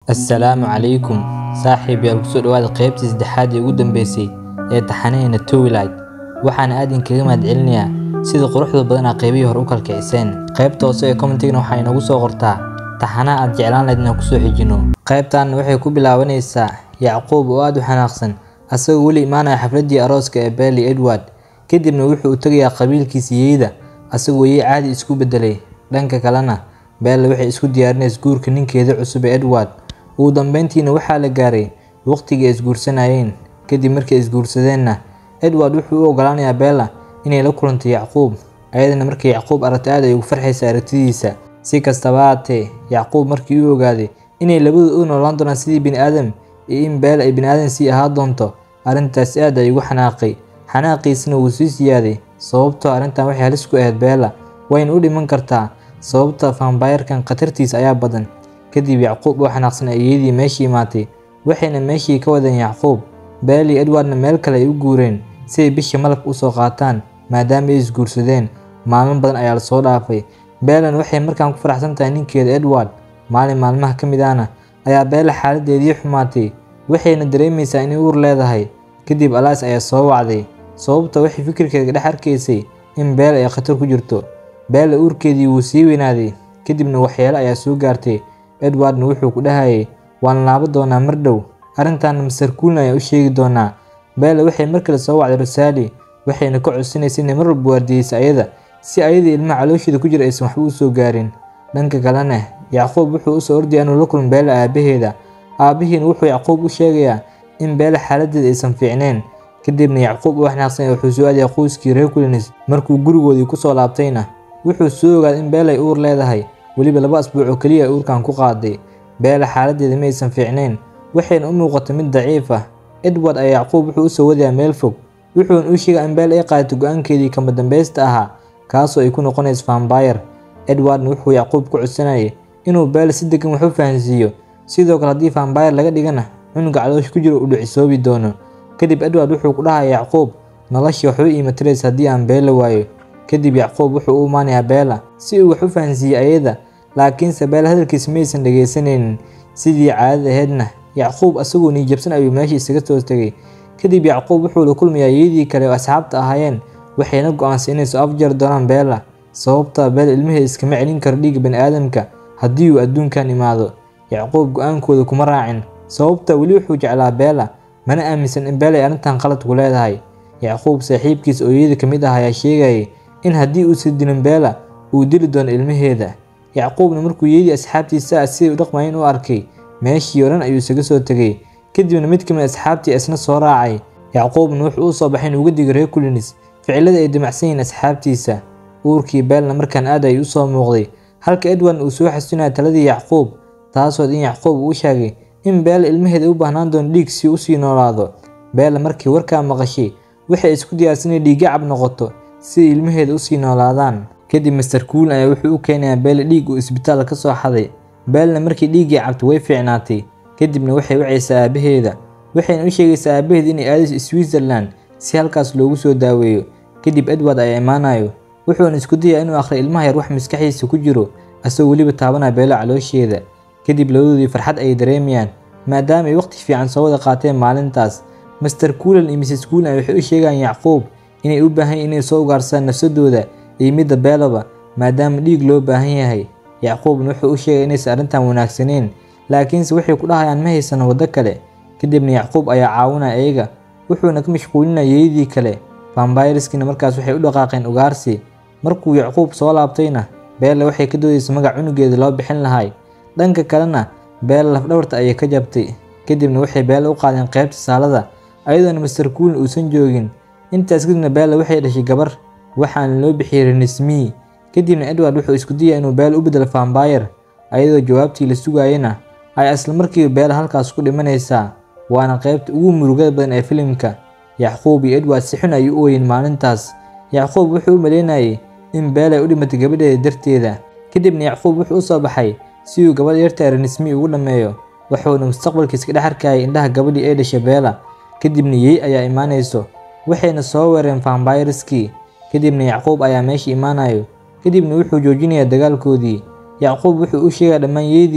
assalaamu calaykum saaxiib yaal kusoo dhawaada qaybtii saddexaad ee ugu dambeysay ee taxanaheena towilight waxaana aad inkaga mahadcelinayaa sida quruxda badanaa qaybihii hore u kalkiciseen qaybta hoose ee commentigna waxaa inoogu soo qortaa taxanaha aad jeclaan lahayd inaan kusoo xijino qaybtan waxay ku bilaabanaysaa yacquub oo aad u xanaaqsan asagoo weli imaanaya xafladii arooska ee beeli edward kadibna wuxuu u tegayaa qabiilkiisa yeyda asagoo yey caadi isku bedelay dhanka kalena beella waxay isku diyaarinaysa guurka ninkeeda cusub ee edward ugu dambeyntiina waxaa la gaaray waqtigii ay isguursanayeen kadib markay isguursadeenna edward wuxuu u ogolaanayaa beella inay la kulantay yacquub ayadana markay yacquub aragtay aad ay ugu farxaysa aragtidiisa si kastaba haatee yacquub markii uu ogaaday inay labadu u noolaan doonaan sidii bini aadam iyo in beella ay bini aadam sii ahaa doonto arrintaas aad ay ugu xanaaqay xanaaqiisana wuu sii siyaaday sababtoo arrintan waxay halis ku ahayd beella wayna u dhiman kartaa sababta faambaayarkan khatartiisa ayaa badan kadib yacquub oo xanaaqsan ayeeyadii meeshii imaatay waxayna meeshii ka wadeen yacquub beeli edwardna meel kale ay u guureen si ay bishii malabka usoo qaataan maadaama ay isguursadeen maalmo badan ayaa lasoo dhaafay beelan waxay markaan ku faraxsan tahay ninkeeda edward maalin maalmaha ka mid ahna ayaa beela xaaladeedii xumaatay waxayna dareemaysaa inay uur leedahay kadib alaas ayaa soo wacday sababta waxay fikirkeeda dhex arkaysay in beela ay khatar ku jirto beela uurkeedii wuu sii weynaaday kadibna waxyeelo ayaa soo gaartay edwardna wuxuu ku dhahayay waan laabo doonaa mar dhow arrintaana master kuulna ayaa u sheegi doonaa beela waxay mar kale soo wacday rosaali waxayna ka codsanaysa inay mar walba waardiyeysa ayada si ayadii ilmaha caloosheeda ku jira aysan waxba u soo gaarin dhanka kalena yacquub wuxuu usoo ordaya inuu la kulmo beela aabaheeda aabihiina wuxuu yacquub u sheegayaa in beela xaaladeeda aysan fiicneen kadibna yacquub oo xanaaqsan wuxuu soo aadaya qoyskii reer kulins markuu gurigoodii kusoo laabtayna wuxuu soo ogaaday in beela ay uur leedahay weliba laba asbuuc oo keliya ay uurkan ku qaaday beela xaaladeeda ma aysan fiicnayn waxayna u muuqatay mid daciif ah edward ayaa yacquub wuxuu usoo wadayaa meel fog wuxuuna u sheegaa in beela ay qaadatay go-aankeedii kama dambaysta ahaa kaasoo ay ku noqonayso faambayar edwardna wuxuu yacquub ku codsanayay inuu beela si degan wax u fahansiiyo sidoo kale haddii faambayar laga dhigana cunuga caloosha ku jiro uu dhicisoobi doono kadib edward wuxuu ku dhahaya yacquub noloshii waxba iimatiraysa haddii aan beela waayo kadib yacquub wuxuu u imaanayaa beela si uu wax u fahansiiyey ayada laakiinse beela hadalkiisa maysan dhegaysanaynin sidii caadada aheydna yacquub asagoo niijabsan ayuu meesha isaga soo tegay kadib yacquub wuxuu la kulmayaa yadii kale oo asxaabta ahaayeen waxayna go-aansay inay soo afjari doonaan beela sababtaa beela ilmaheeda iskama celin karo dhiigga bani aadamka haddii uu adduunkan imaado yacquub go-aankooda kuma raacin sababta weli wuxuu jeclaa beela mana aaminsan in beela ay arrintan qalad ku leedahay yacquub saaxiibkiisa ooyada ka mid ah ayaa sheegayay in haddii uusan dilin beela uu dili doono ilmaheeda yacquubna markuu yeedii asxaabtiisa siday u dhaqmayeen u arkay meeshii oo dhan ayuu isaga soo tegay kadibna mid ka mid asxaabtii isna soo raacay yacquubna wuxuu u soo baxay in uga digay reer kulinis ficilada ay damacsan yihiin asxaabtiisa uurkii beelna markaan aad ay u soo muuqday halka edwardna uu soo xasuunaya taladii yacquub taasood in yacquub uu sheegay in beela ilmaheeda u baahnaan doono dhiig si usii noolaado beela markii warkaa maqashay waxay isku diyaarsan inay dhiiggacab noqoto si ay ilmaheeda usii noolaadaan kadib master kuuln ayaa wuxuu u keenayaa beela dhiig uu isbitaal ka soo xaday beelna markii dhiiggii cabtay way fiicnaatay kadibna waxay wacaysaa aabaheeda waxayna u sheegaysaa aabaheeda inay aadayso switzerland si halkaas loogu soo daaweeyo kadib edward ayaa imaanayo wuxuuna isku dayaa inuu akhriyo ilmaha yar wax maskaxdiisa ku jiro asagoo weliba taabanaya beelo caloosheeda kadib labadoodii farxad ayay dareemayaan maadaama ay waqti fiican soo wada qaateen maalintaas master kuulan iyo mrs kuulan waxay u sheegayaan yacquub inay u baahan yihin inay soo ugaarsadaan nafsadooda iyo midda beelaba maadaama dhiig loo baahan yahay yacquubna wuxuu u sheegay inaysan arrintan wanaagsaneyn laakiinse waxay ku dhahayaan ma haysano waddo kale kadibna yacquub ayaa caawinaya iyaga wuxuuna ka mashquulinaya yeedii kale faambayriskiina markaas waxay u dhaqaaqeen ugaarsi markuu yacquub soo laabtayna beella waxay ka doodaysa magac cunugeeda loo bixin lahay dhanka kalena beella lafdhabarta ayay ka jabtay kadibna waxay beella u qaadeen qaybta saalada ayadoona master kuuln uusan joogin intaas kadibna beella waxay dhashay gabar waxaana loo bixiyey renismii kadibna edward wuxuu isku dayay inuu beela u bedelo faambayar ayadoo jawaabtii la sugaayana ay isla markiiba beela halkaas ku dhimanaysaa waana qaybta ugu murugada badan ee filimka yacquub iyo edward si xun ayay u ooyeen maalintaas yacquub wuxuu u maleynayay in beela ay u dhimatay gabadheeda darteeda kadibna yacquub wuxuu u soo baxay si uu gabadh yarta renismi ugu dhammeeyo wuxuuna mustaqbalkiisa ka dhex arkayay indhaha gabadhii ay dhashay beela kadibna yey ayaa imaanayso waxayna soo weereen faambayriskii kadibna yacquub ayaa meesha imaanayo kadibna wuxuu joojinayaa dagaalkoodii yacquub wuxuu u sheegaa dhammaan yeedii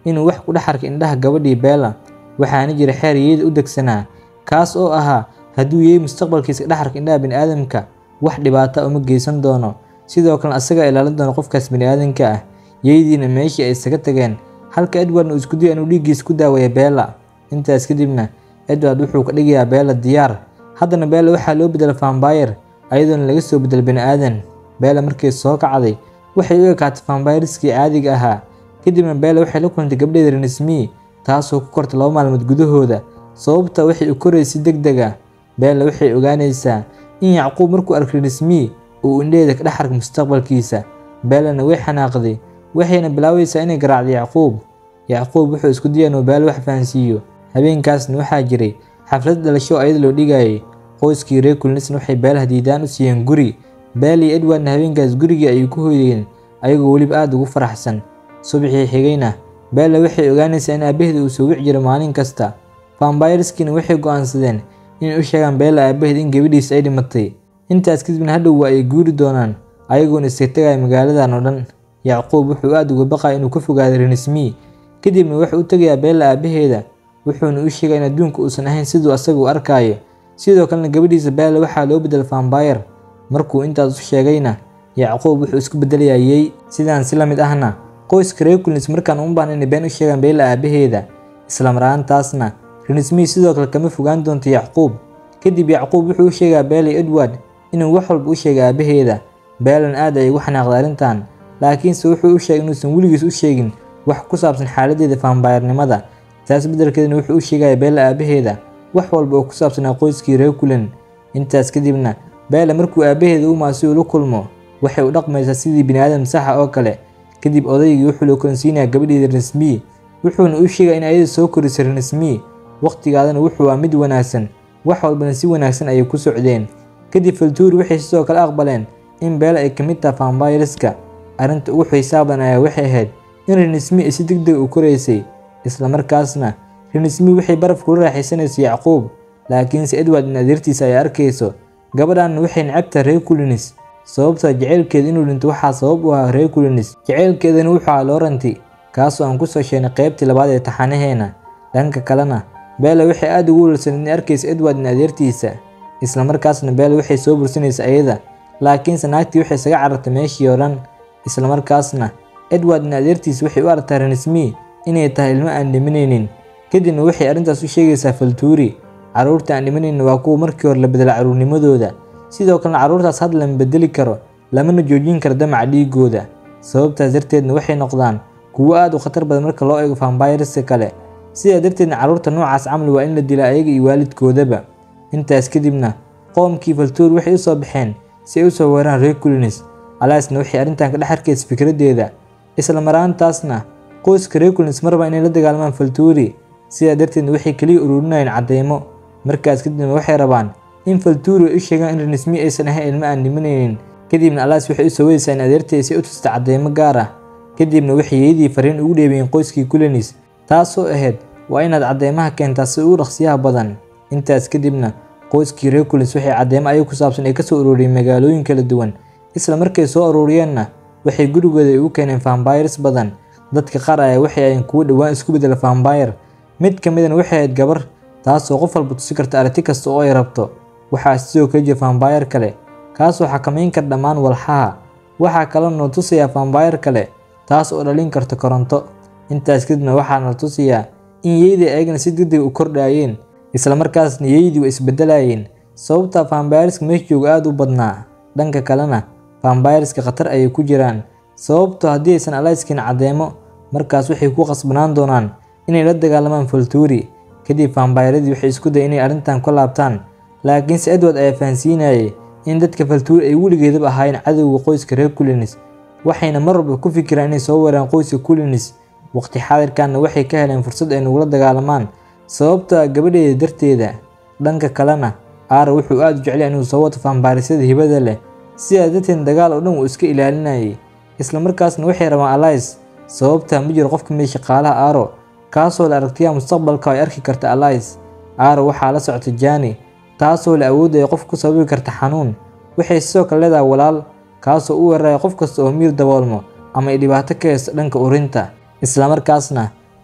inuu wax ku dhex arkay indhaha gabadhii beela waxaana jira xeer yeeyada u degsanaa kaas oo ahaa hadduu yeey mustaqbalkiisa dhex arka indhaha bini'aadamka wax dhibaata uma geysan doono sidoo kalena asagaa ilaalin doona qofkaas bini'aadamka ah yeeydiina meeshii ay isaga tageen halka edwardna uu isku daya inuu dhiiggiisa ku daawaya beela intaas kadibna edward wuxuu ka dhigayaa beela diyaar haddana beela waxaa loo bedela fambayr ayadoona laga soo bedel bini'aadan beela markay soo kacday waxay u ekaatay fambayriskii caadiga ahaa kadibna beela waxay la kulantay gabdheeda renismi taasoo ku kortay laba maalmood gudahooda sababta waxay u koraysay deg deg ah beela waxay ogaanaysaa in yacquub markuu arkay renismi uu indhaheeda ka dhex arkay mustaqbalkiisa beelana way xanaaqday waxayna bilaabaysaa inay garaacday yacquub yacquub wuxuu isku daya inuu beela wax fahansiiyo habeenkaasna waxaa jiray xaflad dhalasho ayada loo dhigayay qoyskii reer kulnisna waxay beelaha diidaan u siiyeen guri beel iyo edwardna habeenkaas gurigii ayay ku hoydeen ayagoo weliba aada ugu faraxsan subaxii xigayna beella waxay ogaanaysaa in aabaheeda uu soo wici jiro maalin kasta fambayriskiina waxay go'aansadeen inay u sheegaan beella aabaheed in gabadhiisa ay dhimatay intaas kadibna hadhow waa ay guuri doonaan ayagoona iska tegaya magaaladan oo dhan yacquub wuxuu aada uga baqaya inuu ka fogaaday renismi kadibna wuxuu u tegayaa beella aabaheeda wuxuuna u sheegaya in adduunka uusan ahayn siduu asaga u arkaayo sidoo kalena gabadhiisa beella waxaa loo bedela fambayr markuu intaas u sheegayna yacquub wuxuu isku bedelayaa yey sidaan si la mid ahna qoyska reer kulnis markaan uma baahna inay been u sheegaan beella aabaheeda islamar-aantaasna renismi sidoo kale kama fogaan doonto yacquub kadib yacquub wuxuu u sheegaa beela edward inuu wax walba u sheegay aabaheeda beelan aad ay ugu xanaaqday arrintan laakiinse wuxuu u sheegay inuusan weligiis u sheegin wax ku saabsan xaaladeeda fambayrnimada taas beddelkeedna wuxuu u sheegaya beella aabaheeda wax walba oo ku saabsanaa qoyskii reer kulan intaas kadibna beela markuu aabaheeda u maasi ula kulmo waxay u dhaqmaysaa sidii biniaadam saxa oo kale kadib odaygii wuxuu la kulansiinayaa gabadheeda renismi wuxuuna u sheegaya in ayada soo korisay renismi waqtigaadana wuxuu aa mid wanaagsan wax walbana si wanaagsan ayay ku socdeen kadib faltuuri waxay sidoo kale aqbaleen in beela ay ka mid taha fambayriska arrinta ugu xiisaaban ayaa waxay ahayd in renismi ay si deg deg u koraysay islamarkaasna renismi waxay baraf kula raaxaysanaysay yacquub laakiinse edward in adeertiisa ay arkayso gabadhaanna waxay necabtaha reer kulinis sababta jaceylkeeda inuu dhinto waxaa sabab u ahaa reer kulinis jaceylkeedana wuxuu ahaa looranti kaasoo aan kusoo sheegnay qaybtii labaad ee taxanaheena dhanka kalena beela waxay aada ugu walsan inay arkaysa edward in adeertiisa islamarkaasna beela waxay soo bursanaysa ayada laakiinse naagtii waxay isaga carartay meeshii oo dhan islamarkaasna edward in adeertiisa waxay u aragtaa renismi inay tahay ilmo aan dhimanaynin kadibna waxay arrintaas u sheegaysaa faltuuri carruurta aan dhimanaynin waa kuwa markii hore la bedela carruurnimadooda sidoo kalena carruurtaas had lama bedeli karo lamana joojin karo damaca dhiigooda sababtaas darteedna waxay noqdaan kuwo aada u khatar badan marka loo eego fambayriska kale sidaa darteedna carruurta noocaas camal waa in la dilaa ayaga iyo waalidkoodaba intaas kadibna qoomkii faltuur waxay u soo baxeen si ay u soo weeraan reer kulinis alaasna waxay arrintan ka dhex arkaysa fikraddeeda isla maraantaasna qoyska reer kulinis marba inay la dagaalmaan faltuuri sidaa darteedna waxay keliya ururinayeen caddeymo markaas kadibna waxay rabaan in faltuuri ay u sheegaan in renismi aysan ahayn ilmo aan dhimanaynin kadibna alaas waxay u soo wadaysaa in adeertay si u tusta caddeymo gaar ah kadibna waxay yeedii fariin ugu dheebayeen qoyskii kulinis taasoo ahayd waa inaad caddeymaha keentaa si ugu dhaqsiyaha badan intaas kadibna qoyskii reer kulinis waxay caddeymo ayaga ku saabsan ay kasoo ururiyeen magaalooyin kala duwan isla markay soo ururiyeenna waxay gurigooda ay ugu keeneen fambayrs badan dadka qaar ayaa waxay ahayn kuwo dhowaan isku bedela fambayr mid ka midana waxay ahayd gabar taasoo qof walba tusi karta aragti kasta oo ay rabto waxaa sidoo kale jira fambayr kale kaasoo xakamayn kara dhammaan walxaha waxaa kaloo nala tusayaa fambayr kale taas oo dhalin karta koronto intaas kadibna waxaa nala tusayaa in yeydii ayagana si degdeg u kordhaayeen islamarkaasna yeydii way isbedelayeen sababta fambayriska meesha jooga aada u badnaa dhanka kalena fambayriska khatar ayay ku jiraan sababto haddii aysan alayskin caddeemo markaas waxay ku qasbanaan doonaan inay la dagaalamaan faltuuri kadib fambayradii waxay isku daya inay arrintan ka laabtaan laakiinse edward ayaa fahansiinayay in dadka faltuuri ay weligeedaba ahaayeen cadowga qoyska reer kulinis waxayna mar walba ku fikiraan inay soo weeraan qoyska kulinis waqti xaadirkanna waxay ka heleen fursad ay nagula dagaalamaan sababta gabadheeda darteeda dhanka kalena aara wuxuu aada u jeclaya inuu soo wato fambayrisyada hibada leh sidaa darteed dagaal oo dhan wuu iska ilaalinayay islamarkaasna waxay rabaan alais sababta ma jiro qof ka mid shaqaalaha aaro kaasoo la aragtiyaa mustaqbalka ay arki karta alais aaro waxaa la socota jani taasoo la awoodaya qof ku sababi karta xanuun waxay sidoo kale leedahay walaal kaasoo u weeraraya qof kasta oo miir daboolmo ama ay dhibaato ka haysto dhanka urinta islamarkaasna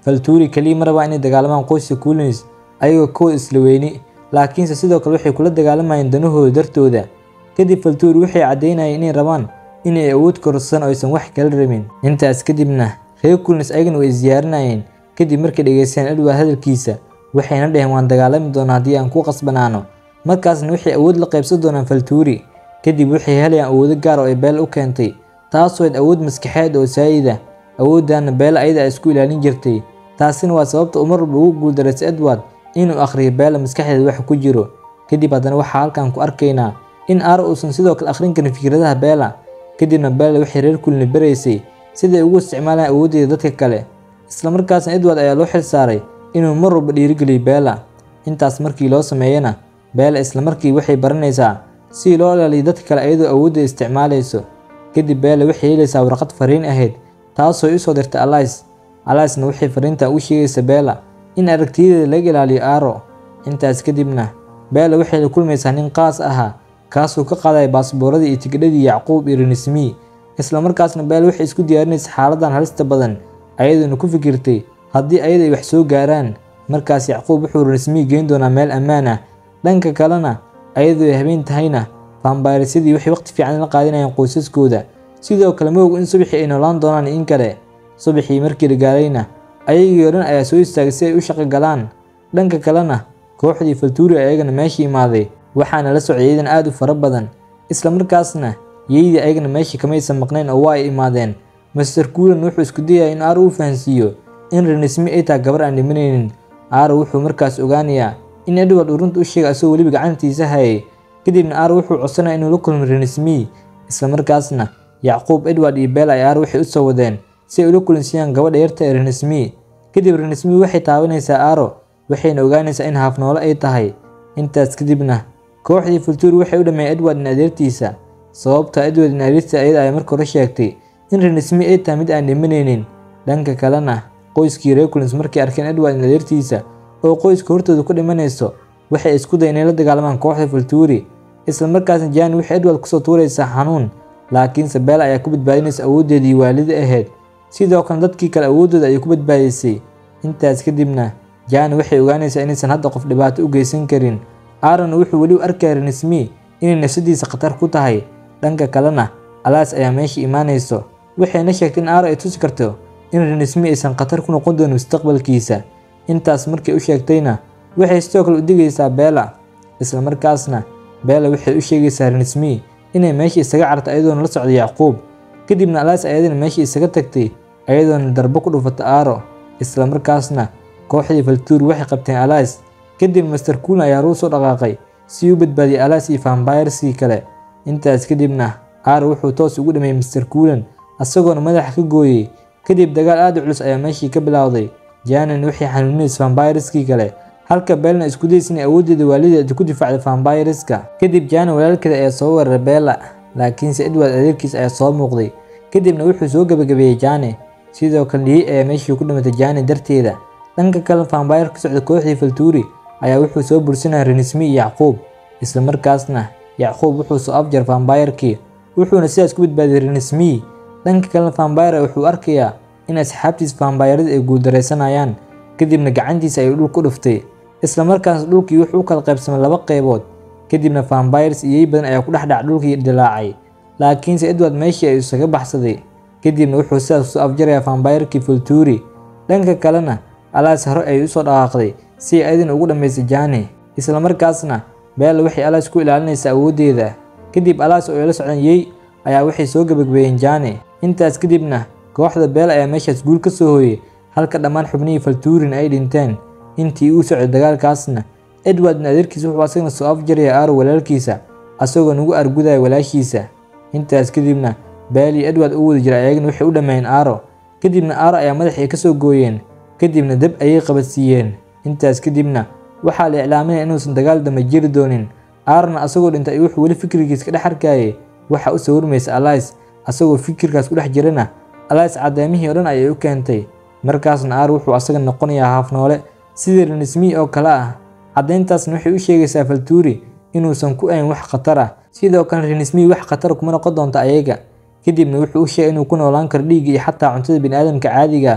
faltuuri keliya ma rabaa inay dagaalamaan qoyska kuulins ayagoo kooda isla weyni laakiinse sidoo kale waxay kula dagaalamayeen danahooda dartooda kadib faltuuri waxay caddaynayeen inay rabaan inay awood korsan oo aysan wax kala rabin intaas kadibna reer kuulins ayagana way isdiyaarinayeen kadib markay dhegeysteen edward hadalkiisa waxayna dhaheen waan dagaalami doonaa haddii aan ku qasbanaano markaasna waxay awood la qaybsan doonaan faltuuri kadib waxay helayaan awoodo gaar oo ay beel u keentay taasoo ayd awood maskaxeed oo saayida awooddaana beela ayada ay isku ilaalin jirtay taasina waa sababta uu mar walba ugu guuldaraysa edward inuu akhriyo beela maskaxdeeda wax ku jiro kadib haddana waxaa halkan ku arkaynaa in aaro uusan sidoo kale akhrin karin fikradaha beela kadibna beela waxay reer kulni baraysay siday ugu isticmaalaan awooddeeda dadka kale islamarkaasna edward ayaa loo xil saaray inuu mar walba dhiirigeliyo beela intaas markii loo sameeyana beela islamarkii waxay baranaysaa si loo ilaaliyo dadka kale ayadoo awooddeeda isticmaalayso kadib beela waxay helaysaa warqad fariin ahayd taasoo u soo dirtay alais alaisna waxay fariintan u sheegaysa beela in aragtiyadeeda laga ilaaliyo aaro intaas kadibna beela waxay la kulmaysaa nin qaas ahaa kaasoo ka qaadaya baasbooradii iyo tigidhadii yacquub iyo renismi islamarkaasna beela waxay isku diyaarinaysa xaaladan halista badan ayadoona ku fikirtay haddii ayada ay wax soo gaaraan markaas yacquub wuxuu renismi geyn doonaa meel ammaan ah dhanka kalena ayadoo ay habeen tahayna faambayrasyadii waxay waqti fiican la qaadinayaan qoysaskooda sidoo kale ma og in subaxii ay noolaan doonaan in kale subaxii markii la gaarayna ayagii oo dhan ayaa soo istaagay si ay u shaqo galaan dhanka kalena kooxdii faltuuri ayagana meesha imaaday waxaana la socday iyadan aad u fara badan islamarkaasna yeydii ayagana meesha kamaysan maqnayn oo waa ay imaadeen master kuulan wuxuu isku dayaya in aaro u fahansiiyo in renismi ay tahay gabar aan dhimanaynin aaro wuxuu markaas ogaanayaa in edward uu runta u sheegay asagoo weliba gacantiisa hayay kadibna aaro wuxuu codsanaya inuu la kulmo renismi islamarkaasna yacquub edward iyo beel ay aaro waxay u soo wadeen si ay ula kulansiiyaan gabadha yarta ee renismi kadib renismi waxay taabanaysaa aaro waxayna ogaanaysaa in haafnoole ay tahay intaas kadibna kooxdii fultuuri waxay u dhammeeyeen edward in adeertiisa sababta edward in adeertiisa ayada ay marka hore sheegtay in renismi ay tahay mid aan dhimanaynin dhanka kalena qoyskii reculins markay arkeen edward in adeertiisa oo qoyska hortooda ku dhimanayso waxay isku day inay la dagaalamaan kooxda fultuuri islamarkaasna jani waxay edward kusoo tuuraysaa xanuun laakiinse beel ayaa ku badbaadinaysa awooddeedii waalida ahayd sidoo kale dadkii kale awooddooda ayay ku badbaadisay intaas kadibna jani waxay ogaanaysaa inaysan hadda qof dhibaato u geysan karin aaron wuxuu weli u arkaya renismi inay nafsadiisa khatar ku tahay dhanka kalena alaas ayaa meesha imaanayso waxayna sheegtay in aaro ay tusi karto in renismi aysan khatar ku noqon doonin mustaqbalkiisa intaas markay u sheegtayna waxay sidoo kale u digaysaa beela islamarkaasna beela waxay u sheegaysaa renismi inay meesha isaga carto ayadoona la socda yacquub kadibna alaas ayadana meesha isaga tagtay ayadoona darbo ku dhufata aaro islamarkaasna kooxdii faltuur waxay qabteen alaas kadib master kuulan ayaa ruu soo dhaqaaqay si u badbaadiyay alaas iyo fambayrskii kale intaas kadibna aaro wuxuu toos ugu dhameeyey master kuulan asagoona madaxa ka gooyey kadib dagaal aad u culus ayaa meeshii ka bilowday janan waxay xanuuninaysa fambayrskii kale halka beelna isku daysa inay awooddeeda waalideeda ku difaacda fambayreska kadib jana walaalkeeda ayaa soo weeraray beela laakiinse edward adeerkiis ayaa soo muuqday kadibna wuxuu soo gebagabeeyey jane sidoo kale liyey ayaa meeshii ku dhimatay jane darteeda dhanka kale fambayr ka socda kooxdii faltuuri ayaa wuxuu soo bursanaya renismi iyo yacquub islamarkaasna yacquub wuxuu soo afjar fambayrkii wuxuuna sidaas ku badbaadiyey renismi dhanka kalena fambayr wuxuu arkayaa in asxaabtiis fambayrada ay guuldaraysanayaan kadibna gacantiisa ayuu dhul ku dhuftay islamarkaasna dhulkii wuxuu u kala qaybsamay laba qaybood kadibna fambayrs iyey badan ayaa ku dhexdhac dhulkii dilaacay laakiinse edward meeshii ayuu isaga baxsaday kadibna wuxuu sidaas kusoo afjarayaa fambayrkii fultuuri dhanka kalena alaas hore ayay usoo dhaqaaqday si ay ayadana ugu dhammaysay jani islamarkaasna beella waxay alaas ku ilaalinaysaa awooddeeda kadib alaas oo ay la socdaan yey ayaa waxay soo gebagabeeyeen jani intaas kadibna kooxda beel ayaa meeshaas guul ka soo hooyey halka dhammaan xubnihii faltuurina ay dhinteen intii uu socday dagaalkaasna edwardna adeerkiisa wuxuu asagana soo afjaraya aaro walaalkiisa asagoo nagu argudaya walaashiisa intaas kadibna beel iyo edward u wada jira ayagana waxay u dhammeeyeen aaro kadibna aaro ayaa madaxii ka soo gooyeen kadibna dab ayay qabadsiiyeen intaas kadibna waxaa la iclaaminaya inuusan dagaal dambe jiri doonin aarona asagoo dhintay wuxuu weli fikirkiis ka dhex arkayay waxa u sawirmaysa alais asagoo fikirkaas ku dhex jirana alais caddeemihii oo dhan ayay u keentay markaasna aar wuxuu asaga noqonayaa haafnoole sidii renismi oo kale ah caddayntaasna waxay u sheegaysaa faltuuri inuusan ku ayn wax khatar ah sidoo kale renismi wax khatar kuma noqon doonta ayaga kadibna wuxuu u sheegay inuu ku noolaan karo dhiigga iyo xataa cuntada biniaadamka caadiga ah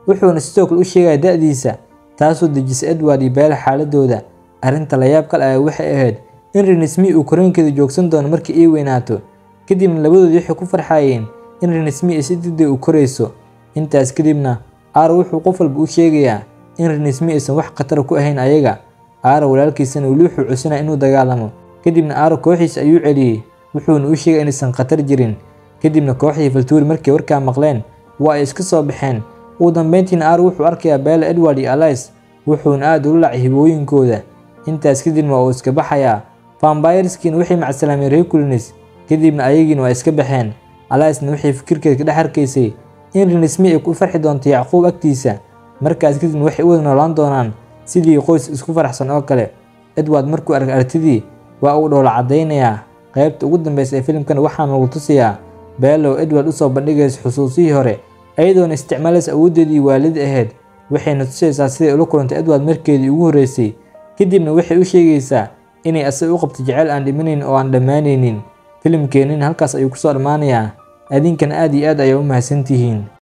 wuxuuna sidoo kale u sheegaya da'diisa taasoo dejisay edward iyo beela xaaladooda arrinta layaab kale ayaa waxay ahayd in renesmi uu koreenkeeda joogsan doono markii ay weynaato kadibna labadoodii waxay ku farxayeen in renesmi ay si degdeg u korayso intaas kadibna aaro wuxuu qof walba u sheegayaa in renesmi aysan wax khatara ku ahayn ayaga aaro walaalkiisana weli wuxuu cusinaya inuu dagaalamo kadibna aaro kooxiisa ayuu celiyey wuxuuna u sheegay inaysan khatar jirin kadibna kooxdii faltuuri markay warkaa maqleen waa ay iska soo baxeen ugu dambeyntiina aaro wuxuu arkayaa beela edward iyo alais wuxuuna aad ula lacay hibooyinkooda intaas kadibna waa uu iska baxayaa vambayreskiina waxay macsalaameen reekulinis kadibna ayagiina waa iska baxeen alaisna waxay fikirkeeda ka dhex arkaysay in renesmi ay ku farxi doonto yacquub agtiisa markaas kadibna waxay u wada noolaan doonaan sidii qoys isku faraxsan oo kale edward markuu arkay artidii waa uu dhoola caddaynayaa qaybta ugu dambeysa ee filimkana waxaana lagu tusayaa beelow edward usoo bandhigaysa xusuusihii hore ayadoona isticmaalaysa awooddeedii waalid ahayd waxayna tusaysaa siday ula kulantay edward markeedii ugu horreysay kadibna waxay u sheegaysaa inay asaga u qabto jeceyl aan dhimanayn oo aan dhammaanaynin filimkeenina halkaas ayuu kusoo dhammaanayaa adinkan aad iyo aad ayaa u mahadsantihiin